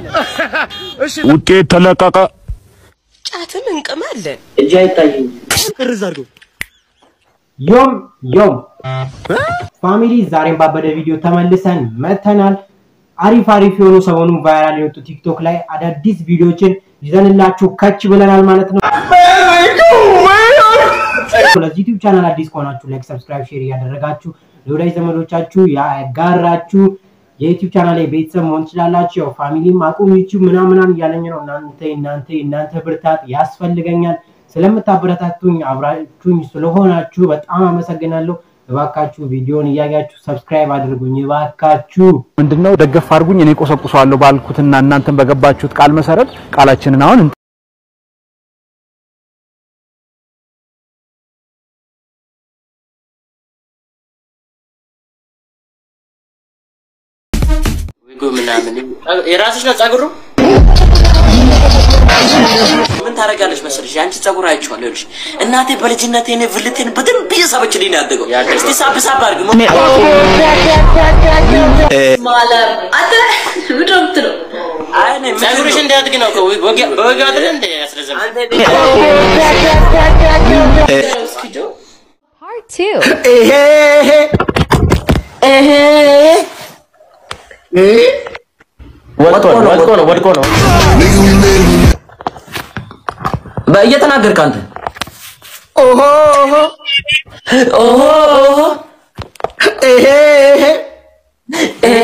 ውጤት ተለቀቀ። ጫትም እንቅማለን። እጅ አይታይም። እርዝ አድርገው ዮም ዮም ፋሚሊ ዛሬም ባበደ ቪዲዮ ተመልሰን መተናል። አሪፍ አሪፍ የሆኑ ሰሞኑን ቫይራል የወጡ ቲክቶክ ላይ አዳዲስ ቪዲዮችን ይዘንላችሁ ከች ብለናል ማለት ነው። ለዚህ ዩቲዩብ ቻናል አዲስ ከሆናችሁ ላይክ፣ ሰብስክራይብ፣ ሼር እያደረጋችሁ ለወዳጅ ዘመዶቻችሁ ያጋራችሁ የዩቲዩብ ቻናል ላይ ቤተሰብ መሆን ትችላላችሁ። ያው ፋሚሊም አቁም ዩቲዩብ ምናምናን እያለኝ ነው። እናንተ እናንተ እናንተ ብርታት ያስፈልገኛል። ስለምታበረታቱኝ አብራችሁኝ ስለሆናችሁ በጣም አመሰግናለሁ። እባካችሁ ቪዲዮን እያያችሁ ሰብስክራይብ አድርጉኝ እባካችሁ። ምንድነው ደገፍ አድርጉኝ፣ እኔ ቆሰቁሰዋለሁ ባልኩትና እናንተን በገባችሁት ቃል መሰረት ቃላችንን አሁን ዊጎ ምናምን የራስሽ ነው ጸጉሩ። ምን ታደርጋለች መሰለሽ? የአንቺ ጸጉር አይቼዋለሁ። ይኸውልሽ እናቴ በልጅነቴ እኔ ብልቴን በደንብ እየሳበችልኝ ነው ያደገው። እስቲ ሳብ ሳብ አድርግ። አይ እኔ ጸጉርሽ እንዲያድግ ነው እኮ ወግ- በወግ አይደል እንደ ያስረዘም Part two. ወድቆ ነው ወድቆ ነው ወድቆ ነው እየተናገርክ አንተ ኦሆ ኦሆ ኦሆ ኤሄ ኤሄ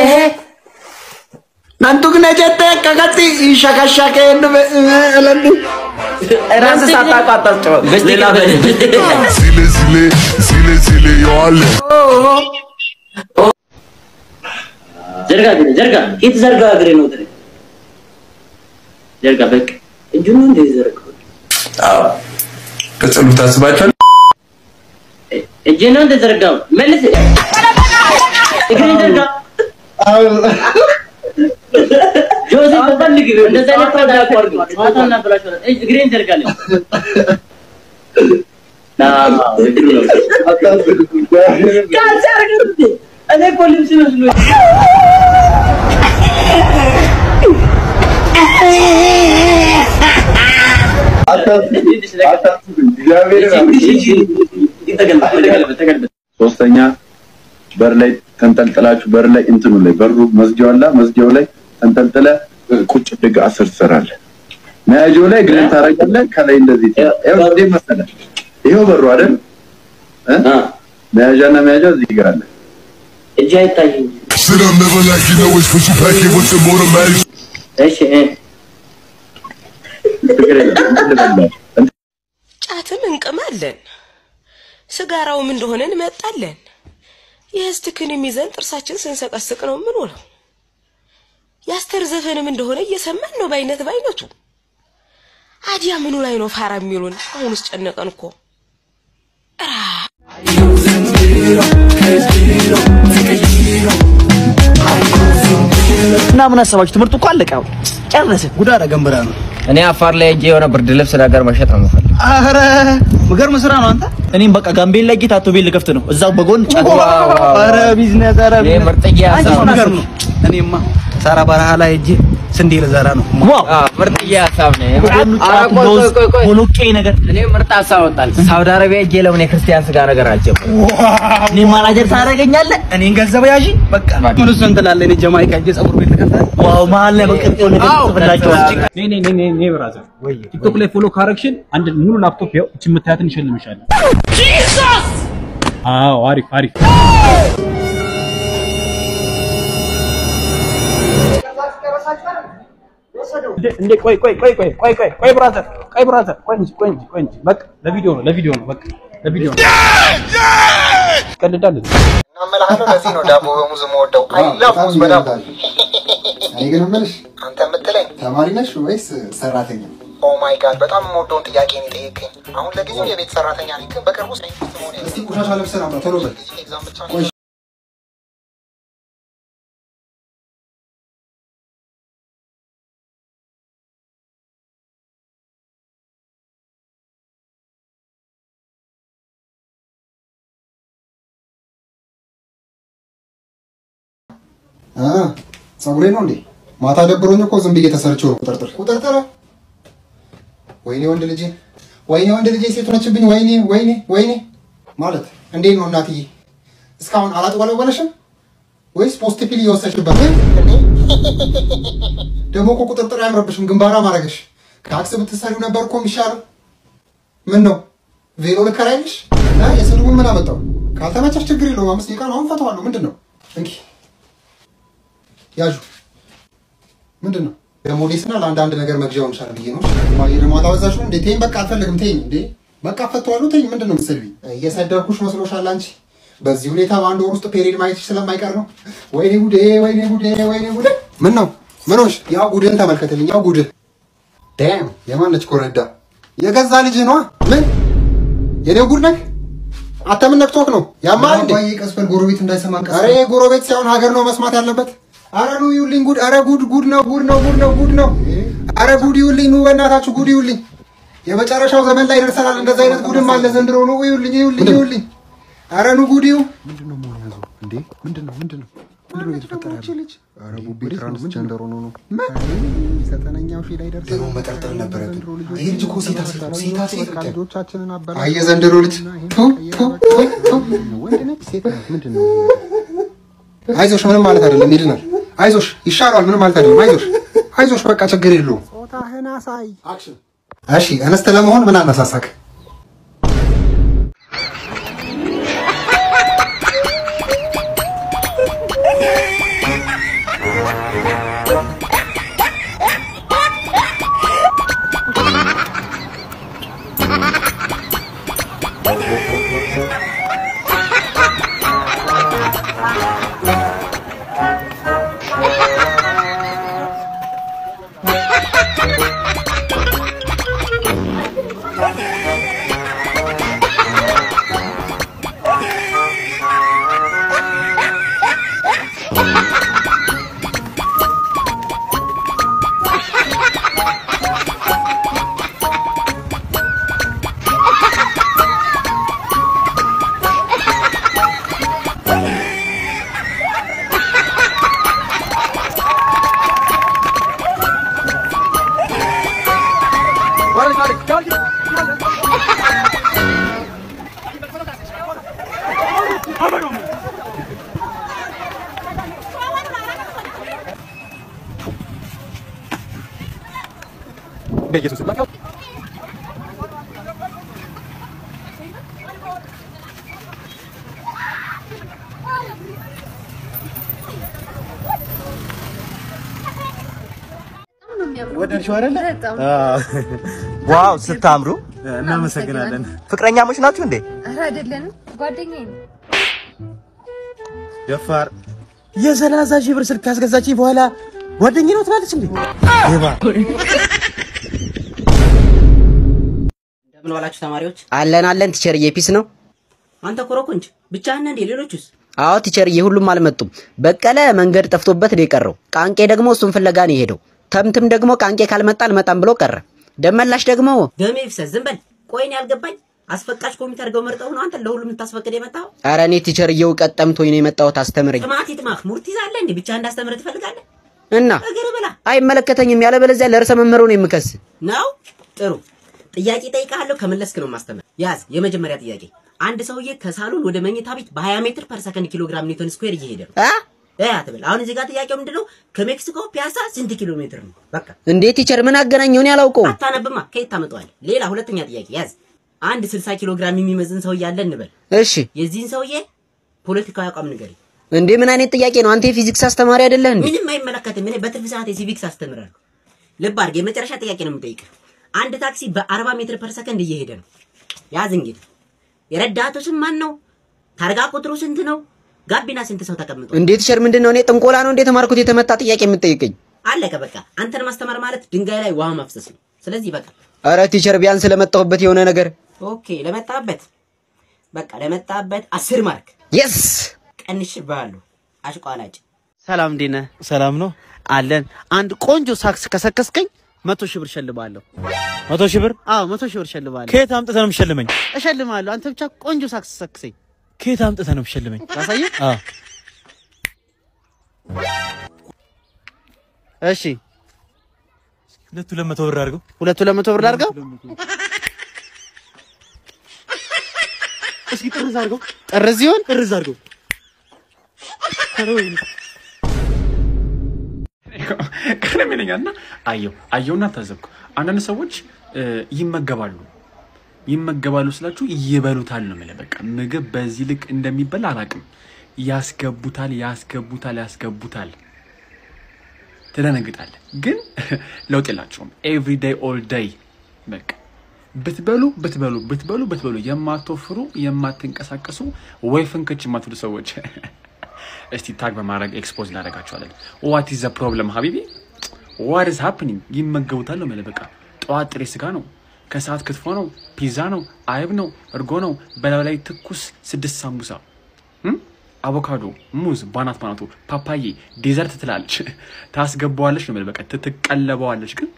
Nantuk na jette kakati shakashake elandu. ራስህ ሳታውቅ አታስጨው ሌላ ሲሌ ሲሌ ሲሌ ሲሌ የዋለ ዘርጋ እግሬ ዘርጋ ፊት ዘርጋ እግሬ ነው እግሬ ዘርጋ በቃ እጁን እንደ ዘርጋ ቅጽሉ ታስባችኋል? እጄ ነው እንደ ዘርጋው መልስ እግሬ ዘርጋ ጆዜ ተፈልግ እንደዛ አይነት ታዳ አቋርጥ ማታና ብላሽ እግሬን ዘርጋለሁ ና እግሩ ነው ጋር ዘርጋ እኔ እኮ ልብስ መስሎኝ ሶስተኛ በር ላይ ተንጠልጥላችሁ በር ላይ እንትኑ ላይ በሩ መዝጊያው አላ መዝጊያው ላይ ተንጠልጥለ ቁጭ ድግ አስር ትሰራለህ። መያዣው ላይ እግርህን ታረጋለህ። ከላይ እንደዚህ ይኸው እንዴት መሰለህ? ይኸው በሩ አይደል እ? መያዣና መያዣ እዚህ ጋር አለ። እጅ አይታይም Sit up, never like you know it's push you back in with the automatic. እሺ እ ችግር የለም እንትን ልበልህ። ጫትም እንቅማለን። ስጋራውም እንደሆነ እንመጣለን። የህስትክንም ይዘን ጥርሳችን ስንሰቀስቅ ነው ምን ነው የአስተር ዘፈንም እንደሆነ እየሰማን ነው በአይነት በአይነቱ። አዲያ ምኑ ላይ ነው ፋራ የሚሉን? አሁንስ ጨነቀን እኮ። እና ምን አሰባችሁ? ትምህርቱ እኮ አለቀ። ያው ጨረስን። ጉድ አደረገን ብለህ ነው። እኔ አፋር ላይ ሄጄ የሆነ ብርድ ልብስ ነገር መሸጥ ነው የምፈልግ። አረ ምገርም ስራ ነው አንተ። እኔም በቃ ጋምቤላ ጌታ አቶ ቤል ልከፍት ነው እዛው በጎን ጫት። አረ ቢዝነስ፣ አረ ይሄ ምርጥዬ አንተ ሀሳብ ነው። ምገርም ነው። እኔማ ሳራ በረሃ ላይ ሄጄ ስንዴ ልዘራ ነው። ዋው አዎ፣ ምርጥዬ ሀሳብ ነው። በጎኑ ኧረ ጫት፣ ቆይ ለውዝ፣ ቆይ ቆይ ቆይ። ቦሎቄ ነገር እኔ ምርጥ ሀሳብ ወጣል። ሳውዲ አረቢያ ሄጄ ለምን የክርስቲያን ስጋ ነገር አልጀምርም? እኔ ማናጀር ታደርገኛለህ፣ እኔን ገንዘብ ያዥ። በቃ ምን እሱ እንትን አለ። እኔ ጀማይካ ሄጄ ፀጉር ቤት ልከፍት። ዋው መሀል ላይ በቅርጤው ነገር ጽፍላቸው ኔ ኔ ኔ ኔ ኔ ብራዘር ቲክቶክ ላይ ፎሎ ካረግሽን አንድ ሙሉ ላፕቶፕ ያው እቺ የምታያትን እንሸልምሻለን። አዎ አሪፍ አሪፍ። እንዴ እንዴ ቆይ ቆይ ቆይ ቆይ ቆይ ቆይ ቆይ ብራዘር ቆይ ብራዘር ቆይ እንጂ ቆይ እንጂ ቆይ እንጂ በቃ ለቪዲዮ ነው ለቪዲዮ ነው በቃ ለቪዲዮ ነው። ቀልዳለን እናመላሃለሁ። ለዚህ ነው ዳቦ በሙዝ የምወደው። አይ ላቭ ሙዝ በዳቦ። እኔ ግን የምልሽ አንተ የምትለኝ ተማሪ ነሽ ወይስ ሰራተኛ? ኦ ማይ ጋድ በጣም የምወደውን ጥያቄ ነው የጠየቀኝ። አሁን ለጊዜው የቤት ሰራተኛ ነኝ፣ ግን በቅርቡ ሳይንቲስት መሆን እስቲ ቆሻሻ ለብሰን አምጣ ቶሎ በል። ኤግዛም ብቻ ነው። አ ፀጉሬ ነው እንዴ? ማታ ደብሮኝ እኮ ዝም ብዬ ተሰርቼው ነው። ቁጥርጥር ቁጥርጥር። ወይኔ ወንድ ልጄ፣ ወይኔ ወንድ ልጄ ሴት ሆነችብኝ። ወይኔ ወይኔ ወይኔ። ማለት እንዴት ነው እናትዬ? እስካሁን አላጥወለወለሽም ወይስ ፖስት ፒል እየወሰድሽበት? ደግሞ እኮ ቁጥርጥር አያምረብሽም፣ ግንባራ ማድረግሽ። ከአክስ ብትሰሪው ነበር እኮ የሚሻለው። ምን ነው ቬሎ ልከራይልሽ? እና የስድቡን ምን አመጣው? ካልተመቸሽ ችግር የለውም። አምስት ደቂቃ ነው አሁን ፈተዋለሁ። ምንድን ነው እንኪ ያዡ ምንድን ነው ለሞዴስና ለአንዳንድ ነገር መግዣ ሆንሻል ብዬ ነው። ማየ ደግሞ አላበዛሽም እንዴ? ተይኝ በቃ አልፈልግም። ተይኝ እንዴ በቃ ፈተዋለሁ። ተይኝ። ምንድን ነው የምትሰድቢኝ? እየሰደብኩሽ መስሎሻል አንቺ? በዚህ ሁኔታ በአንድ ወር ውስጥ ፔሪድ ማየትሽ ስለማይቀር ነው። ወይኔ ጉዴ፣ ወይኔ ጉዴ፣ ወይኔ ጉዴ። ምን ነው ምን ሆንሽ? ያው ጉድህን ተመልከትልኝ። ያው ጉድህ ዳም የማነች ኮረዳ የገዛ ልጅህ ነዋ። ምን የኔው ጉድ ነህ? አንተ ምን ነክቶክ ነው? ያማል እንዴ? ቀስፈል ጎረቤት እንዳይሰማ ቀስ። ኧረ ጎረቤት ሳይሆን ሀገር ነው መስማት ያለበት። ኧረ ኑ ይውልኝ ጉድ! ኧረ ጉድ ጉድ ነው ጉድ ነው ጉድ ነው ጉድ ነው! ኧረ ጉድ ይውልኝ! ኑ በእናታችሁ ጉድ ይውልኝ! የመጨረሻው ዘመን ላይ ደርሰናል። እንደዛ አይነት ጉድም አለ ዘንድሮ። ኑ ይውልኝ ይውልኝ ይውልኝ! ኧረ ኑ ጉድ ይው! ምንድን ነው መሆን ያዘው እንዴ? ምንድን ነው ምንድን ነው ምንድን ነው እየተፈጠረ ያለው? ኧረ ቡቤ ትራንስጀንደር ሆኖ ነው። ዘጠነኛው ሺህ ላይ ደርሰናል። ደግሞ መጠርጠር ነበረብን። ይህ ልጅ እኮ ሴታ ሴት ነው። ሴታ ሴት ብቻ ልጆቻችንን አበላ አየ ዘንድሮ ልጅ ቱ ቱ ቱ ቱ ወንድ ነች ሴት ነች ምንድን ነው? አይዞሽ ምንም ማለት አይደለም፣ ይድናል። አይዞሽ ይሻለዋል፣ ምንም ማለት አይደለም። አይዞሽ አይዞሽ፣ በቃ ችግር የለውም። ጾታህን አሳይ። እሺ እንስት ለመሆን ምን አነሳሳክ? በኢየሱስ ወደድሽው አይደለ? ዋው ስታምሩ። እናመሰግናለን። ፍቅረኛሞች ናችሁ እንዴ? ኧረ አይደለንም፣ ጓደኛዬ ነው። ደፋር የሰላሳ ሺህ ብር ስልክ ካስገዛችኝ በኋላ ጓደኛዬ ነው ትላለች እንዴ? ሌባ እንደምን ዋላችሁ ተማሪዎች? አለን አለን ቲቸርዬ፣ ፒስ ነው። አንተ ኮረኮንች ብቻህን ነህ እንዴ? ሌሎቹስ? አዎ ቲቸርዬ፣ ሁሉም አልመጡም። በቀለ መንገድ ጠፍቶበት ነው የቀረው። ቃንቄ ደግሞ እሱን ፍለጋ ነው የሄደው። ተምትም ደግሞ ቃንቄ ካልመጣ አልመጣም ብሎ ቀረ። ደመላሽ ደግሞ ደሜ ይፍሰስ። ዝም በል። ቆይ እኔ ያልገባኝ አስፈቃሽ ኮሚቴ አድርገው መርጠው ነው አንተ ለሁሉም ልታስፈቅድ የመጣኸው? ኧረ እኔ ቲቸርዬ እውቀት ጠምቶኝ ነው የመጣሁት። አስተምረኝ ጥማት ይጥማህ። ሙርት ይዛለህ እንዴ? ብቻ እንዳስተምርህ ትፈልጋለህ? እና እግር ብላ አይመለከተኝም። ያለበለዚያ ለርዕሰ መምህሩ ነው የምከስ። ነው። ጥሩ ጥያቄ ጠይቃለሁ። ከመለስክ ነው ማስተምር። ያዝ። የመጀመሪያ ጥያቄ አንድ ሰውዬ ከሳሎን ወደ መኝታ ቤት በ20 ሜትር ፐር ሰከንድ ኪሎ ግራም ኒውተን ስኩዌር እየሄደ ነው እ አትበል። አሁን እዚህ ጋር ጥያቄው ምንድነው? ከሜክሲኮ ፒያሳ ስንት ኪሎ ሜትር ነው? በቃ እንዴት ቲቸር ምን አገናኘው? እኔ አላውቀውም። አታነብማ። ከየት ታመጣዋለህ? ሌላ ሁለተኛ ጥያቄ ያዝ። አንድ 60 ኪሎ ግራም የሚመዝን ሰውዬ አለ እንበል። እሺ የዚህን ሰውዬ ፖለቲካዊ አቋም ንገረኝ። እንዴ ምን አይነት ጥያቄ ነው? አንተ የፊዚክስ አስተማሪ አይደለህ እንዴ? ምንም አይመለከትም። እኔ በትርፍ ሰዓት የሲቪክስ አስተምራለሁ። ልብ አድርግ። የመጨረሻ ጥያቄ ነው የምጠይቅህ። አንድ ታክሲ በ40 ሜትር ፐር ሰከንድ እየሄደ ነው። ያዝ እንግዲህ የረዳቱ ስም ማን ነው? ታርጋ ቁጥሩ ስንት ነው? ጋቢና ስንት ሰው ተቀምጧል? እንዴ ቲቸር ምንድን ነው? እኔ ጥንቆላ ነው እንዴ ተማርኩት? የተመታ ጥያቄ የምትጠይቀኝ? አለቀ በቃ። አንተን ማስተማር ማለት ድንጋይ ላይ ውሃ ማፍሰስ ነው። ስለዚህ በቃ ኧረ ቲቸር ቢያንስ ለመጣሁበት የሆነ ነገር ኦኬ። ለመጣበት በቃ ለመጣበት አስር ማርክ የስ ቀንሽብሃለሁ። አሽቋላጭ ሰላም እንዴት ነህ? ሰላም ነው አለን። አንድ ቆንጆ ሳክስ ከሰከስከኝ መቶ ሺህ ብር እሸልምሃለሁ። መቶ ሺህ ብር? አዎ መቶ ሺህ ብር እሸልምሃለሁ። ከየት አምጥተህ ነው የምትሸልመኝ? እሸልምሃለሁ። አንተ ብቻ ቆንጆ ሳክስ ሰክሰኝ። ከየት አምጥተህ ነው የምትሸልመኝ? ላሳየህ? አዎ እሺ ሁለቱ ለመቶ ብር አድርገው። ሁለቱ ለመቶ ብር አድርገው። እስኪ ጥርዝ አድርገው። ጥርዝ ይሁን ጥርዝ አድርገው። ቅርም ይለኛል እና አየው አየውና ታዘብኩ። አንዳንድ ሰዎች እ፣ ይመገባሉ ይመገባሉ ስላችሁ ይበሉታል ነው የምልህ። በቃ ምግብ በዚህ ልክ እንደሚበላ አላውቅም። ያስገቡታል ያስገቡታል ያስገቡታል። ትደነግጣለህ፣ ግን ለውጥ የላቸውም። ኤቭሪ ዴይ ኦል ዴይ በቃ ብትበሉ ብትበሉ ብትበሉ ብትበሉ የማትወፍሩ የማትንቀሳቀሱ ወይ ፍንክች የማትሉ ሰዎች እስቲ ታግ በማድረግ ኤክስፖዝ እናደርጋቸዋለን። ዋት ኢዝ ዘ ፕሮብለም ሀቢቢ ዋት ኢዝ ሃፕኒንግ? ይመገቡታል ነው የምልህ። በቃ ጠዋት ጥሬ ስጋ ነው፣ ከሰዓት ክትፎ ነው፣ ፒዛ ነው፣ አይብ ነው፣ እርጎ ነው፣ በላዩ ላይ ትኩስ ስድስት ሳምቡሳ እም? አቮካዶ፣ ሙዝ ባናት ባናቱ፣ ፓፓዬ፣ ዴዘርት ትላለች፣ ታስገባዋለች ነው የምልህ። በቃ ትቀለበዋለች፣ ግን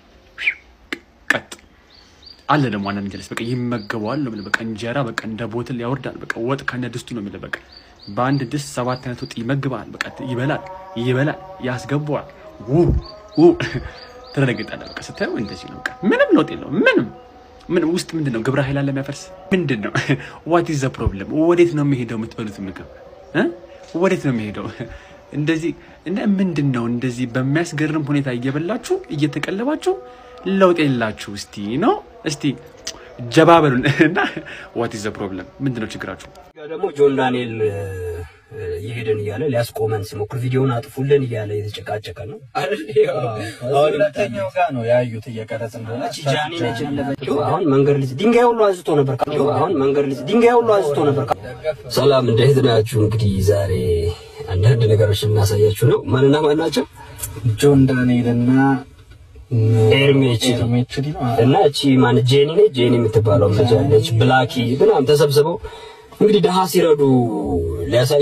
ቀጥ አለ ደግሞ አንዳንድ ጀለስ በቃ ይመገበዋል ነው የምልህ። በቃ እንጀራ በቃ እንደ ቦትል ያወርዳል። በቃ ወጥ ከነ ድስቱ ነው የምልህ። በቃ በአንድ ድስት ሰባት አይነት ወጥ ይመግባል። በቃ ይበላል፣ ይበላል፣ ያስገባዋል። ው ው ትደነግጣለህ። በቃ ስታየው እንደዚህ ነው። በቃ ምንም ለውጥ የለውም። ምንም ምን ውስጥ ምንድን ነው ግብረ ኃይል አለ የሚያፈርስ ምንድን ነው? ዋት ኢዝ ዘ ፕሮብለም? ወዴት ነው የሚሄደው የምትበሉት ምግብ እ? ወዴት ነው የሚሄደው? እንደዚህ እንደ ምንድን ነው እንደዚህ በሚያስገርም ሁኔታ እየበላችሁ እየተቀለባችሁ ለውጥ የላችሁ። እስቲ ነው እስቲ ጀባ በሉን እና ዋት ኢዝ ዘ ፕሮብለም? ምንድን ነው ችግራችሁ? ደግሞ ጆን ዳንኤል ይሄድን እያለ ሊያስቆመን ሲሞክር ቪዲዮውን አጥፉልን እያለ የተጨቃጨቀ ነው። አሁን ሁለተኛው ጋር ነው ያዩት እየቀረጽ እንደሆነ እቺ ጃኒ ነች ያለበችው። አሁን መንገድ ልጅ ድንጋይ ሁሉ አንስቶ ነበር። አሁን መንገድ ልጅ ድንጋይ ሁሉ አንስቶ ነበር። ሰላም እንዴት ናችሁ? እንግዲህ ዛሬ አንዳንድ ነገሮች እናሳያችሁ ነው። ማንና ማን ናቸው? ጆን ዳንኤል እና ኤርሜች እና እቺ ማን ጄኒ ነች። ጄኒ የምትባለው ልጅ አለች። ብላኪ ምናምን ተሰብስበው እንግዲህ ደሃ ሲረዱ ሊያሳዩ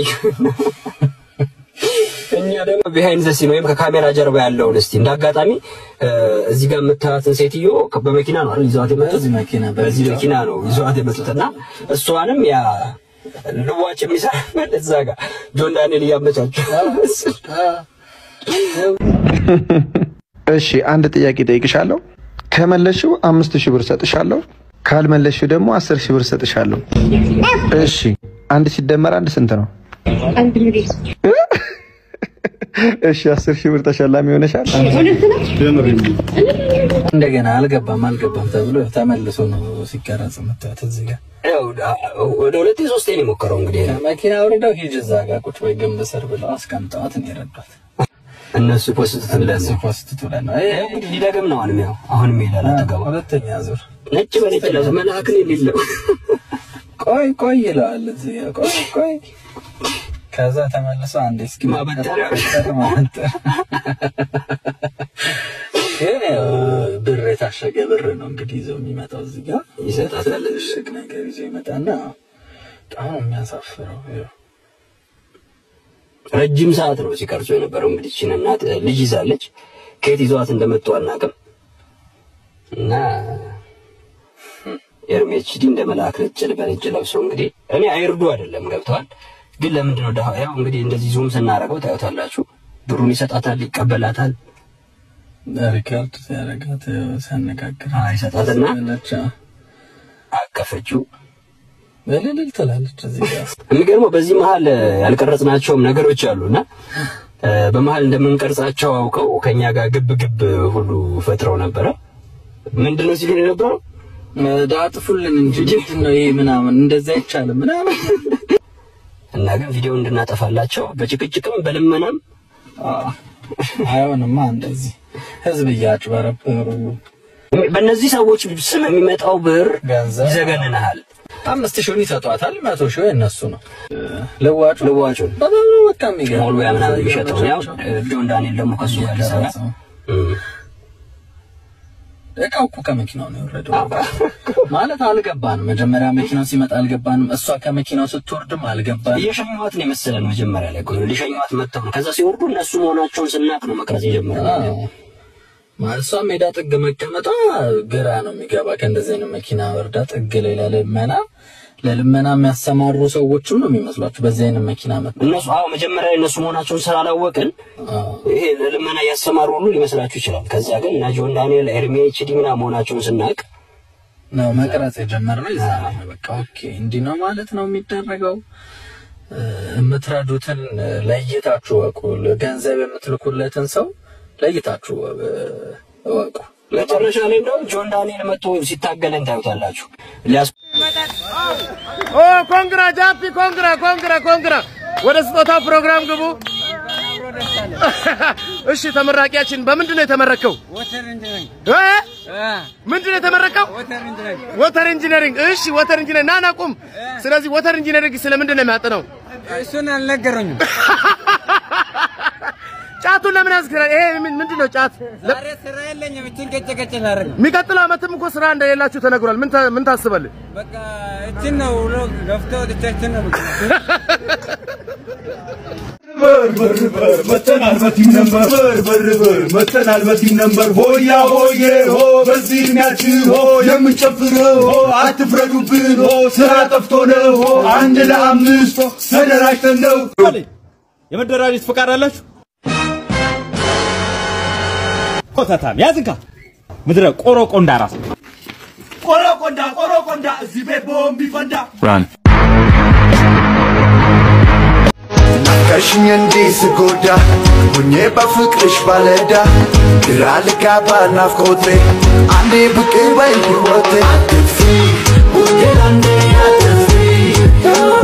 እኛ ደግሞ ቢሃይንድ ዘ ሲን ወይም ከካሜራ ጀርባ ያለውን እስቲ እንደ አጋጣሚ እዚህ ጋር የምታያትን ሴትዮ በመኪና ነው አይደል ይዘዋት የመጡት በዚህ መኪና ነው ይዘዋት የመጡትና እሷንም ያ ልዋጭ የሚሰራ እዛ ጋር ጆን ዳንኤል እያመቻቸው እሺ አንድ ጥያቄ ጠይቅሻለሁ። ከመለሽው አምስት ሺህ ብር ሰጥሻለሁ። ካልመለሽው ደግሞ አስር ሺህ ብር ሰጥሻለሁ። እሺ አንድ ሲደመር አንድ ስንት ነው? አንድ ሚሊዮን እሺ አስር ሺህ ብር ተሸላሚ ሆነሻል። እንደገና አልገባም አልገባም ተብሎ ተመልሶ ነው ሲቀረጽ የምታዩት እዚህ ጋር ያው ወደ ሁለቴ ሶስቴ ነው የሞከረው እንግዲህ መኪና አውርደው ሂጅ እዛ ጋር ቁጭ ወይ ግንብ ስር ብለው አስቀምጠዋት ነው የረዷት። እነሱ ፖስት እነሱ ፖስት ብለን ነው ይሄ እንግዲህ ሊደግም ነው አሁንም ያው አሁንም ይሄዳል አጠገቡ ሁለተኛ ዙር ነጭ በነጭ ለብሶ መልአክን የሌለው ቆይ ቆይ ይለዋል እዚህ ጋር ቆይ ቆይ ከዛ ተመልሶ አንዴ እስኪ ማበጠሪያ ማበጠር ግን ያው ብር የታሸገ ብር ነው እንግዲህ ይዘው የሚመጣው እዚህ ጋር ይሰጣታል። እሽግ ነገር ይዞ ይመጣና በጣም ነው የሚያሳፍረው። ያው ረጅም ሰዓት ነው ሲቀርጹ የነበረው። እንግዲህ እቺን እናት ልጅ ይዛለች። ከየት ይዘዋት እንደመጡ አናውቅም። እና ኤርሜችዲ እንደ መልአክ ነጭ በነጭ ለብሰው እንግዲህ እኔ አይርዱ አይደለም ገብተዋል። ግን ለምንድን ነው ደሃ ያው እንግዲህ እንደዚህ ዙም ስናደርገው ታዩታላችሁ። ብሩን ይሰጣታል፣ ይቀበላታል። ሪካርድ ሲያደርጋት ሲያነጋግር ይሰጣትና አቀፈችው በልልል ትላለች እዚህ ጋር የሚገርመው በዚህ መሀል ያልቀረጽናቸውም ነገሮች አሉና በመሀል እንደምንቀርጻቸው አውቀው ከኛ ጋር ግብ ግብ ሁሉ ፈጥረው ነበረ። ምንድነው ሲሉ የነበረው ዳጥፉልን እንጂ ምንድን ነው ይሄ ምናምን እንደዛ አይቻልም ምናምን እና ግን ቪዲዮ እንድናጠፋላቸው በጭቅጭቅም በልመናም አይሆንማ እንደዚህ ህዝብ እያጭበረበሩ በእነዚህ ሰዎች ስም የሚመጣው ብር ገንዘብ ይዘገንናል። አምስት ሺውን ይሰጧታል፣ መቶ ሺው የነሱ ነው። ልዋጩ ልዋጩ በጣም ነው በቃ የሚገርም ሞሉ ያ ምናምን የሚሸጠው ያው ጆን ዳንኤል ደግሞ ከሱ ጋር ሊሰራ እቃው እኮ ከመኪናው ነው የወረደው። ማለት አልገባንም። መጀመሪያ መኪናው ሲመጣ አልገባንም። እሷ ከመኪናው ስትወርድም አልገባንም። እየሸኟት ነው የመሰለን መጀመሪያ ላይ እኮ ነው ሊሸኟት መጥተው ነው። ከዛ ሲወርዱ እነሱ መሆናቸውን ስናቅ ነው መቅረጽ የጀመረው። ማለት እሷ ሜዳ ጥግ መቀመጧ ግራ ነው የሚገባ። ከእንደዚህ አይነት መኪና ወርዳ ጥግ ላይ ለልመና ለልመና የሚያሰማሩ ሰዎችም ነው የሚመስሏችሁ በዚህ አይነት መኪና መ እነሱ አዎ መጀመሪያ ላይ እነሱ መሆናቸውን ስላላወቅን ይሄ ለልመና እያሰማሩ ሁሉ ሊመስላችሁ ይችላል። ከዚያ ግን እነ ጆን ዳንኤል፣ ኤርሚ ኤችዲ ምናምን መሆናቸውን ስናውቅ ነው መቅረጽ የጀመርነው ይዛ ነው። በቃ ኦኬ፣ እንዲህ ነው ማለት ነው የሚደረገው። እ፣ የምትረዱትን ለይታችሁ እወቁ። ገንዘብ የምትልኩለትን ሰው ለይታችሁ እ፣ እወቁ። መጨረሻ ላይ እንደውም ጆን ዳንኤል መጥቶ ሲታገለን ታዩታላችሁ። ሊያስ ኦ ኮንግራ ጃፒ ኮንግራ ኮንግራ ኮንግራ። ወደ ስጦታ ፕሮግራም ግቡ። እሺ ተመራቂያችን በምንድን ነው የተመረከው? እ? ምንድን ነው የተመረቀው? ወተር ኢንጂነሪንግ። እሺ ወተር ኢንጂነሪንግ ና ና ቁም። ስለዚህ ወተር ኢንጂነሪንግ ስለምንድን ነው የሚያጠነው? እሱን አልነገሩኝም። ጫቱን ለምን ያዝክራል? ይሄ ምን- ምንድን ነው ጫት? ዛሬ ስራ የለኝም። እችን ቀጭ ቀጭ ላደርግ ነው። የሚቀጥለው ዓመትም እኮ ስራ እንደሌላችሁ ተነግሯል። ምን ታ- ምን ታስባለህ? በቃ እችን ነው ውሎ ገፍቶ ወጥቻችን ነው መተናል በቲም ነምበር በር በር በር መተናል በቲም ነምበር ሆያ ሆዬ ሆ በዚህ እድሜያችን ሆ የምንጨፍረው ሆ አትፍረዱብን ሆ ስራ ጠፍቶ ነው ሆ አንድ ለአምስት ሆ ተደራጅተን ነው የመደራጀት ፈቃድ አላችሁ? ኮተታም ያዝንካ ምድረ ቆሮ ቆንዳ ራስ ቆሮ ቆንዳ ቆሮ ቆንዳ እዚህ ቤት ቦምብ ይፈንዳ ናቀሽኝ እንዲህ ስጎዳ ሆኜ በፍቅርሽ ባለዳ ግራ ልጋባ ናፍቆቴ አንዴ ብቅ በይ ሕይወቴ አትጥፊ ውዴ አንዴ አትጥፊ